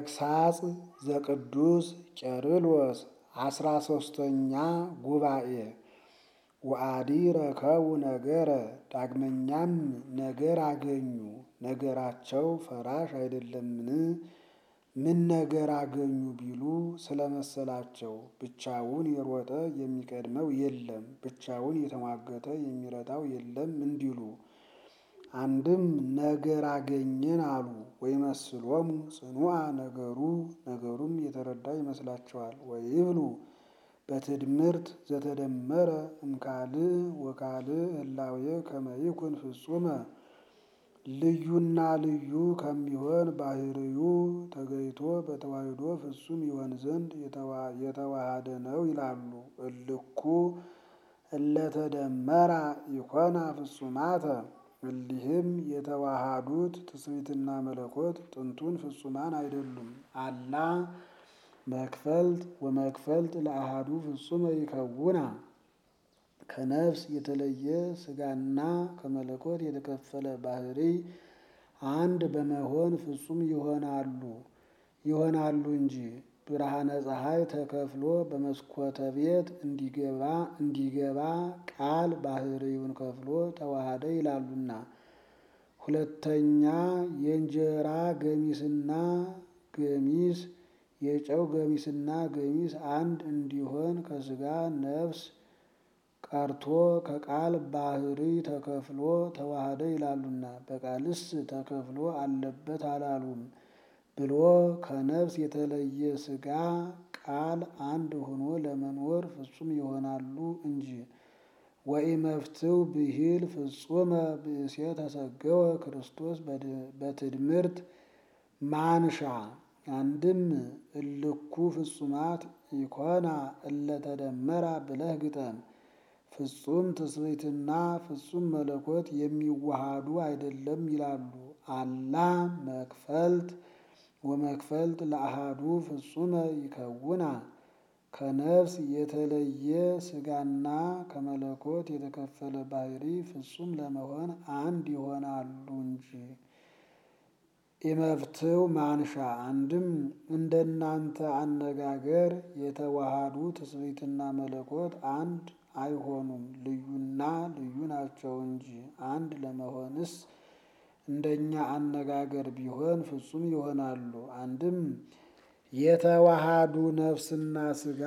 ተግሳጽ ዘቅዱስ ቄርሎስ አስራ ሶስተኛ ጉባኤ ወአዲ ረከቡ ነገረ ዳግመኛም ነገር አገኙ። ነገራቸው ፈራሽ አይደለምን? ምን ነገር አገኙ ቢሉ ስለመሰላቸው ብቻውን የሮጠ የሚቀድመው የለም፣ ብቻውን የተሟገተ የሚረታው የለም እንዲሉ አንድም ነገር አገኘን አሉ። ወይመስሎሙ ጽኑዓ ነገሩ ነገሩም የተረዳ ይመስላቸዋል። ወይብሉ በትድምርት ዘተደመረ እምካልእ ወካልእ ህላዌ ከመ ይኩን ፍጹመ ልዩና ልዩ ከሚሆን ባህርዩ ተገይቶ በተዋሕዶ ፍጹም ይሆን ዘንድ የተዋሃደ ነው ይላሉ። እልኩ እለተደመራ ይኮና ፍጹማተ እሊህም የተዋሃዱት ትስብእትና መለኮት ጥንቱን ፍጹማን አይደሉም። አላ መክፈልት ወመክፈልት ለአሃዱ ፍጹመ ይከውና ከነፍስ የተለየ ሥጋና ከመለኮት የተከፈለ ባህሪ አንድ በመሆን ፍጹም ይሆናሉ ይሆናሉ እንጂ ብርሃነ ፀሐይ ተከፍሎ በመስኮተ ቤት እንዲገባ እንዲገባ ቃል ባህሪውን ከፍሎ ተዋሃደ ይላሉና። ሁለተኛ የእንጀራ ገሚስና ገሚስ የጨው ገሚስና ገሚስ አንድ እንዲሆን ከሥጋ ነፍስ ቀርቶ ከቃል ባህሪ ተከፍሎ ተዋሃደ ይላሉና። በቃልስ ተከፍሎ አለበት አላሉም ብሎ ከነፍስ የተለየ ሥጋ ቃል አንድ ሆኖ ለመኖር ፍጹም ይሆናሉ እንጂ። ወኢመፍትው ብሂል ፍጹመ ብእሴ ተሰገወ ክርስቶስ በትድምርት ማንሻ አንድም እልኩ ፍጹማት ኢኮና እለተደመራ ብለህ ግጠም። ፍጹም ትስብእትና ፍጹም መለኮት የሚዋሃዱ አይደለም ይላሉ። አላ መክፈልት ወመክፈልት ለአሃዱ ፍጹመ ይከውና ከነፍስ የተለየ ሥጋና ከመለኮት የተከፈለ ባህሪ ፍጹም ለመሆን አንድ ይሆናሉ እንጂ። ኢመፍትው ማንሻ አንድም እንደናንተ አነጋገር የተዋሃዱ ትስብእትና መለኮት አንድ አይሆኑም፣ ልዩና ልዩ ናቸው እንጂ። አንድ ለመሆንስ እንደኛ አነጋገር ቢሆን ፍጹም ይሆናሉ። አንድም የተዋሃዱ ነፍስና ሥጋ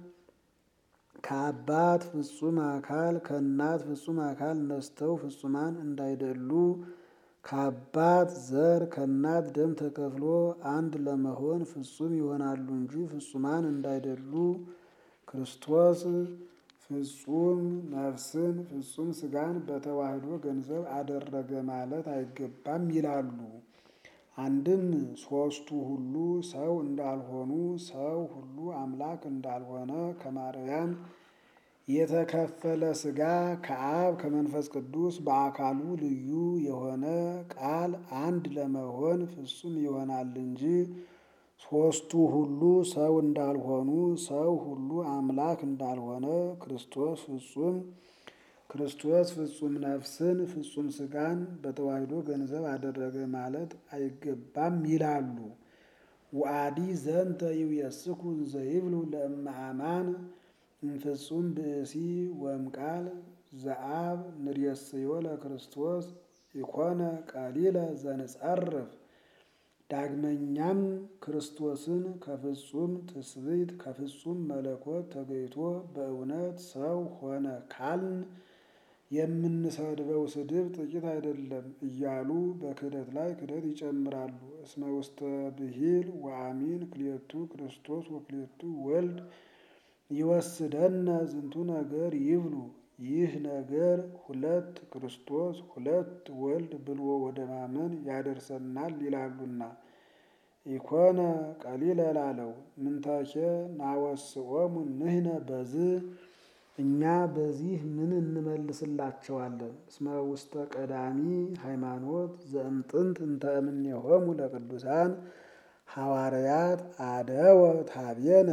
ከአባት ፍጹም አካል ከእናት ፍጹም አካል ነስተው ፍጹማን እንዳይደሉ ከአባት ዘር ከእናት ደም ተከፍሎ አንድ ለመሆን ፍጹም ይሆናሉ እንጂ ፍጹማን እንዳይደሉ ክርስቶስ ፍጹም ነፍስን ፍጹም ሥጋን በተዋሕዶ ገንዘብ አደረገ ማለት አይገባም ይላሉ። አንድም ሦስቱ ሁሉ ሰው እንዳልሆኑ ሰው ሁሉ አምላክ እንዳልሆነ ከማርያም የተከፈለ ሥጋ ከአብ ከመንፈስ ቅዱስ በአካሉ ልዩ የሆነ ቃል አንድ ለመሆን ፍጹም ይሆናል እንጂ ሦስቱ ሁሉ ሰው እንዳልሆኑ ሰው ሁሉ አምላክ እንዳልሆነ ክርስቶስ ፍጹም ክርስቶስ ፍጹም ነፍስን ፍጹም ሥጋን በተዋሕዶ ገንዘብ አደረገ ማለት አይገባም ይላሉ። ወአዲ ዘንተ ይውየስኩ ዘይብሉ ለእመ አማን እምፍጹም ብእሲ ወእምቃል ዘአብ ንርእስዮ ለክርስቶስ ኢኮነ ቀሊለ ዘንጸርፍ። ዳግመኛም ክርስቶስን ከፍጹም ትስብእት ከፍጹም መለኮት ተገይቶ በእውነት ሰው ሆነ ካልን የምንሰድበው ስድብ ጥቂት አይደለም እያሉ በክህደት ላይ ክህደት ይጨምራሉ። እስመ ውስተ ብሂል ወአሚን ክልኤቱ ክርስቶስ ወክልኤቱ ወልድ ይወስደነ ዝንቱ ነገር ይብሉ። ይህ ነገር ሁለት ክርስቶስ ሁለት ወልድ ብሎ ወደ ማመን ያደርሰናል ይላሉና። ኢኮነ ቀሊለ ላለው ምንተኬ ናወስኦሙ ንሕነ በዝ እኛ በዚህ ምን እንመልስላቸዋለን? እስመ ውስተ ቀዳሚ ሃይማኖት ዘእምጥንት እንተ እምኔሆሙ ለቅዱሳን ሐዋርያት አደወ ታቤነ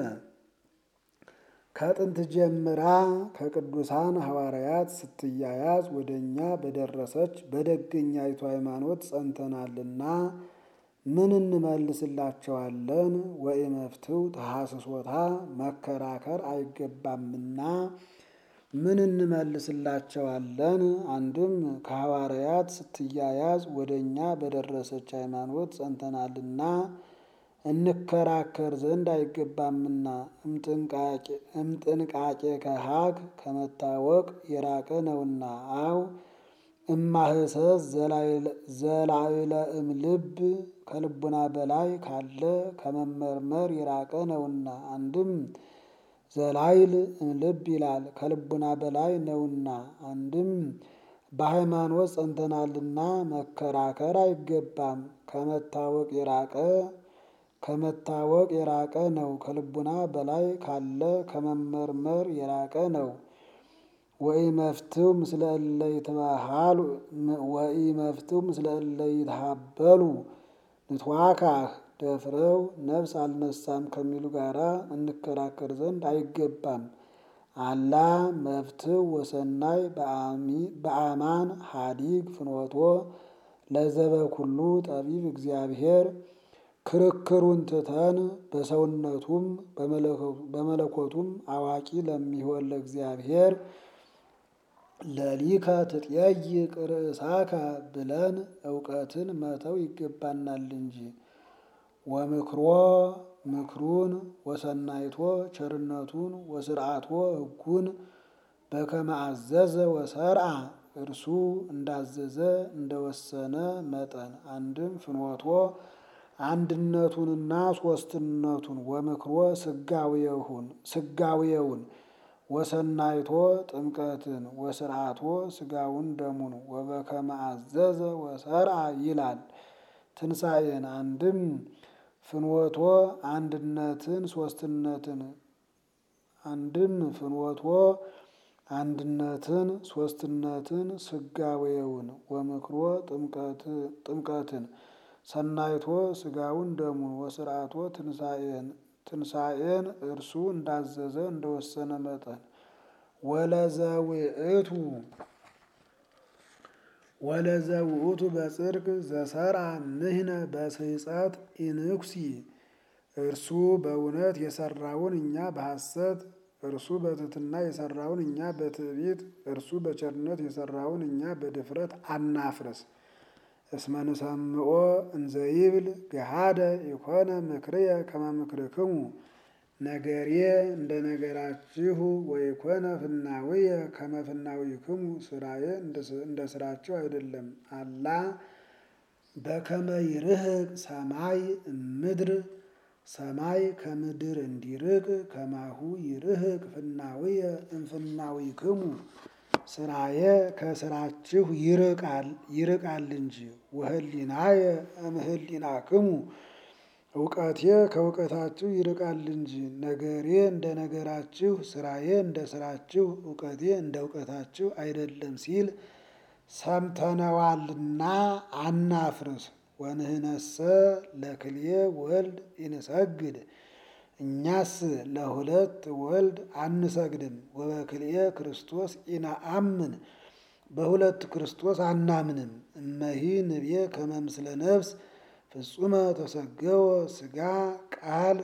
ከጥንት ጀምራ ከቅዱሳን ሐዋርያት ስትያያዝ ወደ እኛ በደረሰች በደገኛይቱ ሃይማኖት ጸንተናልና ምን እንመልስላቸዋለን? ወኢመፍትው ተሐስሶታ መከራከር አይገባምና ምን እንመልስላቸዋለን? አንድም ከሐዋርያት ስትያያዝ ወደ እኛ በደረሰች ሃይማኖት ጸንተናልና እንከራከር ዘንድ አይገባምና እምጥንቃቄ ከሀግ ከመታወቅ የራቀ ነውና። አው እማህሰስ ዘላዕለ እምልብ ከልቡና በላይ ካለ ከመመርመር የራቀ ነውና። አንድም ዘላይል እምልብ ይላል ከልቡና በላይ ነውና። አንድም በሃይማኖት ጸንተናልና መከራከር አይገባም። ከመታወቅ የራቀ ከመታወቅ የራቀ ነው። ከልቡና በላይ ካለ ከመመርመር የራቀ ነው። ወኢመፍትው ምስለ እለ ይትበሃሉ ወኢመፍትው ምስለ እለ ይትሃበሉ ንትዋካህ ደፍረው ነፍስ አልነሳም ከሚሉ ጋራ እንከራከር ዘንድ አይገባም። አላ መፍትው ወሰናይ በአማን ሀዲግ ፍኖቶ ለዘበኩሉ ጠቢብ እግዚአብሔር ክርክሩን ትተን በሰውነቱም በመለኮቱም አዋቂ ለሚሆን ለእግዚአብሔር ለሊከ ትጠይቅ ርእሳከ ብለን እውቀትን መተው ይገባናል እንጂ። ወምክሮ ምክሩን ወሰናይቶ ቸርነቱን ወስርዓቶ ሕጉን በከመ አዘዘ ወሰርዓ እርሱ እንዳዘዘ እንደወሰነ መጠን አንድም ፍኖቶ አንድነቱንና ሶስትነቱን ወምክሮ ስጋዌውን ስጋዌውን ወሰናይቶ ጥምቀትን ወስርዓቶ ስጋውን ደሙን ወበከመ አዘዘ ወሰርዓ ይላል። ትንሣኤን አንድም ፍኖቶ አንድነትን ሶስትነትን አንድም ፍኖቶ አንድነትን ሶስትነትን ስጋዌውን ወምክሮ ጥምቀትን ሰናይቶ ስጋውን ደሙን ወስርዓቶ ትንሣኤን ትንሣኤን እርሱ እንዳዘዘ እንደወሰነ መጠን ወለዘውእቱ ወለዘውእቱ በጽድቅ ዘሰርዓ ንሕነ በስሕፀት ኢንኩሲ እርሱ በእውነት የሰራውን እኛ በሐሰት እርሱ በትሕትና የሰራውን እኛ በትዕቢት እርሱ በቸርነት የሰራውን እኛ በድፍረት አናፍርስ። እስመ ንሰምዖ እንዘ ይብል ገሃደ ኢኮነ ምክርየ ከመ ምክርክሙ ነገሬ እንደ ነገራችሁ ወኢኮነ ፍናውየ ከመ ፍናዊክሙ ስራዬ እንደ ስራችሁ አይደለም። አላ በከመ ይርህቅ ሰማይ እምድር ሰማይ ከምድር እንዲርቅ ከማሁ ይርህቅ ፍናውየ እምፍናዊክሙ ስራዬ ከስራችሁ ይርቃል ይርቃል እንጂ። ወህሊናየ እምህሊናክሙ እውቀቴ ከእውቀታችሁ ይርቃል እንጂ። ነገሬ እንደ ነገራችሁ ስራዬ እንደ ስራችሁ እውቀቴ እንደ እውቀታችሁ አይደለም ሲል ሰምተነዋልና አናፍርስ። ወንህነሰ ለክልኤ ወልድ ኢንሰግድ እኛስ ለሁለት ወልድ አንሰግድም። ወበክልኤ ክርስቶስ ኢነአምን በሁለት ክርስቶስ አናምንም። እመሂ ንቤ ከመ ምስለ ነፍስ ፍጹመ ተሰገወ ስጋ ቃል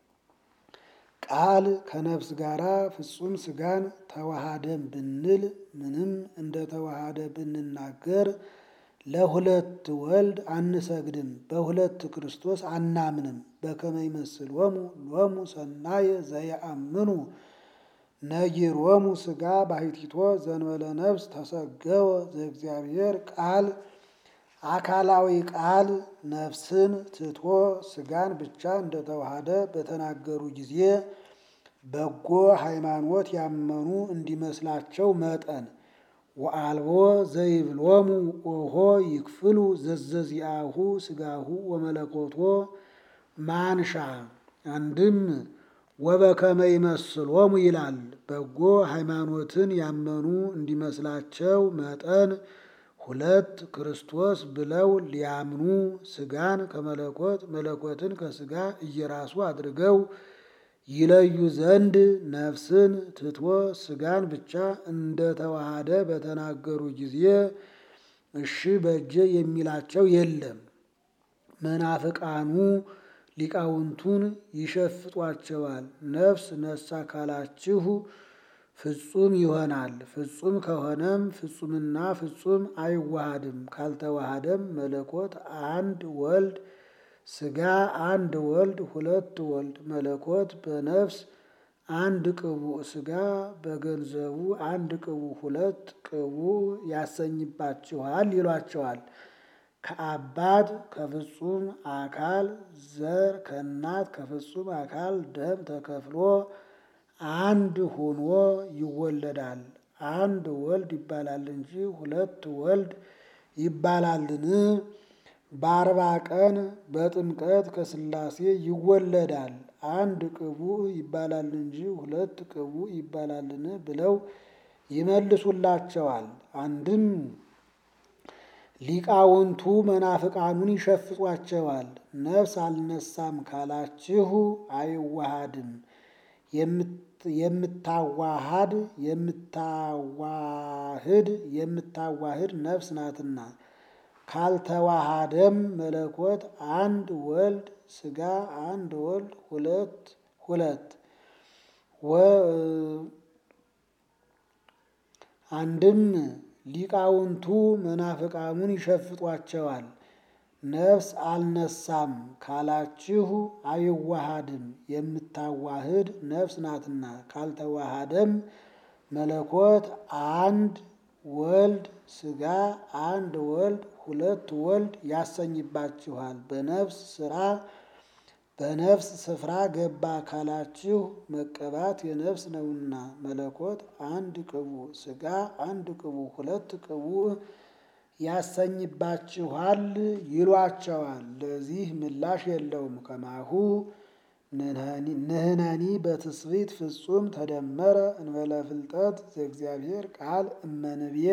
ቃል ከነፍስ ጋራ ፍጹም ስጋን ተዋሃደን ብንል ምንም እንደ ተዋሃደ ብንናገር ለሁለት ወልድ አንሰግድም። በሁለት ክርስቶስ አናምንም። በከመ ይመስሎሙ ሎሙ ሰናየ ዘየአምኑ ነጊሮሙ ስጋ ባሕቲቶ ዘንበለ ነፍስ ተሰገወ ዘእግዚአብሔር ቃል አካላዊ ቃል ነፍስን ትቶ ስጋን ብቻ እንደተዋሃደ በተናገሩ ጊዜ በጎ ሃይማኖት ያመኑ እንዲመስላቸው መጠን ወአልቦ ዘይብሎሙ ኦሆ ይክፍሉ ዘዘዚአሁ ስጋሁ ወመለኮቶ ማንሻ አንድም ወበከመ ይመስሎሙ ይላል። በጎ ሃይማኖትን ያመኑ እንዲመስላቸው መጠን ሁለት ክርስቶስ ብለው ሊያምኑ ስጋን ከመለኮት መለኮትን ከስጋ እየራሱ አድርገው ይለዩ ዘንድ ነፍስን ትቶ ስጋን ብቻ እንደተዋሃደ በተናገሩ ጊዜ እሺ በጀ የሚላቸው የለም። መናፍቃኑ ሊቃውንቱን ይሸፍጧቸዋል። ነፍስ ነሳ ካላችሁ ፍጹም ይሆናል። ፍጹም ከሆነም ፍጹምና ፍጹም አይዋሃድም። ካልተዋሃደም መለኮት አንድ ወልድ ሥጋ አንድ ወልድ ሁለት ወልድ መለኮት በነፍስ አንድ ቅቡዕ ሥጋ በገንዘቡ አንድ ቅቡዕ ሁለት ቅቡዕ ያሰኝባችኋል ይሏቸዋል። ከአባት ከፍጹም አካል ዘር ከእናት ከፍጹም አካል ደም ተከፍሎ አንድ ሆኖ ይወለዳል። አንድ ወልድ ይባላል እንጂ ሁለት ወልድ ይባላልን? በአርባ ቀን በጥምቀት ከሥላሴ ይወለዳል። አንድ ቅቡዕ ይባላል እንጂ ሁለት ቅቡዕ ይባላልን? ብለው ይመልሱላቸዋል። አንድም ሊቃውንቱ መናፍቃኑን ይሸፍጧቸዋል። ነፍስ አልነሳም ካላችሁ አይዋሃድም። የምታዋሃድ የምታዋህድ የምታዋህድ ነፍስ ናትና። ካልተዋሃደም መለኮት አንድ ወልድ ሥጋ አንድ ወልድ ሁለት ሁለት አንድም ሊቃውንቱ መናፍቃኑን ይሸፍጧቸዋል። ነፍስ አልነሳም ካላችሁ አይዋሃድም የምታዋህድ ነፍስ ናትና። ካልተዋሃደም መለኮት አንድ ወልድ ሥጋ አንድ ወልድ ሁለት ወልድ ያሰኝባችኋል። በነፍስ ስራ በነፍስ ስፍራ ገባ ካላችሁ መቀባት የነፍስ ነውና መለኮት አንድ ቅቡዕ ሥጋ አንድ ቅቡዕ ሁለት ቅቡዕ ያሰኝባችኋል ይሏቸዋል። ለዚህ ምላሽ የለውም። ከማሁ ንሕነኒ በትስብእት ፍጹም ተደመረ እንበለ ፍልጠት ዘእግዚአብሔር ቃል እመንብየ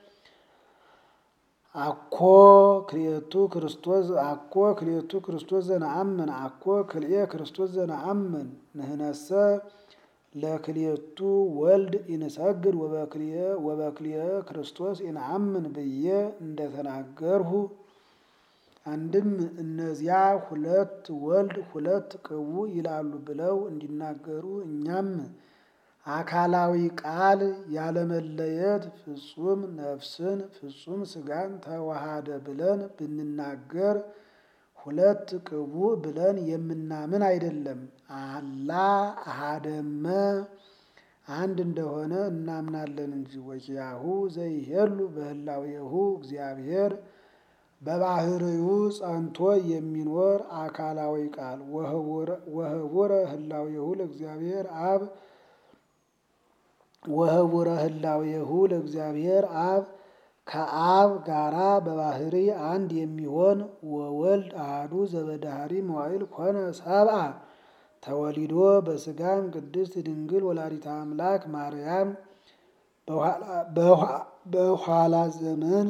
አኮ ክልኤቱ ክርስቶስ አኮ ክልኤቱ ክርስቶስ ዘነአምን አኮ ክልኤ ክርስቶስ ዘነአምን ንሕነሰ ለክልኤቱ ወልድ ኢንሰግድ ወበክልኤ ክርስቶስ ኢነአምን ብዬ እንደተናገርሁ አንድም እነዚያ ሁለት ወልድ ሁለት ቅቡዕ ይላሉ ብለው እንዲናገሩ እኛም አካላዊ ቃል ያለመለየት ፍጹም ነፍስን ፍጹም ሥጋን ተዋሃደ ብለን ብንናገር ሁለት ቅቡዕ ብለን የምናምን አይደለም። አላ አሃደመ አንድ እንደሆነ እናምናለን እንጂ ወኪያሁ ዘይሄሉ በህላዌሁ እግዚአብሔር በባህርዩ ጸንቶ የሚኖር አካላዊ ቃል ወህቡረ ህላዌሁ ለእግዚአብሔር አብ ወህቡረ ህላዌሁ ለእግዚአብሔር አብ ከአብ ጋራ በባህሪ አንድ የሚሆን ወወልድ አሐዱ ዘበዳህሪ መዋዕል ኮነ ሰብአ ተወሊዶ በሥጋም ቅድስት ድንግል ወላዲተ አምላክ ማርያም በኋላ ዘመን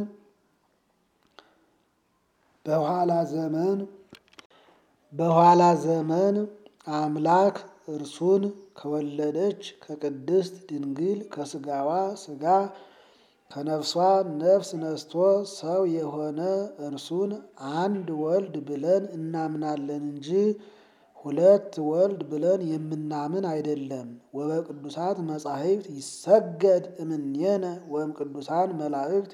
በኋላ ዘመን በኋላ ዘመን አምላክ እርሱን ከወለደች ከቅድስት ድንግል ከሥጋዋ ሥጋ ከነፍሷ ነፍስ ነስቶ ሰው የሆነ እርሱን አንድ ወልድ ብለን እናምናለን እንጂ ሁለት ወልድ ብለን የምናምን አይደለም። ወበቅዱሳት መጻሕፍት ይሰገድ እምኔነ ወእም ቅዱሳን መላእክት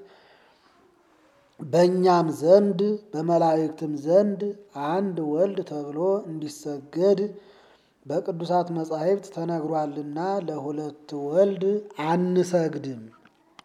በእኛም ዘንድ በመላእክትም ዘንድ አንድ ወልድ ተብሎ እንዲሰገድ በቅዱሳት መጻሕፍት ተነግሯልና ለሁለት ወልድ አንሰግድም።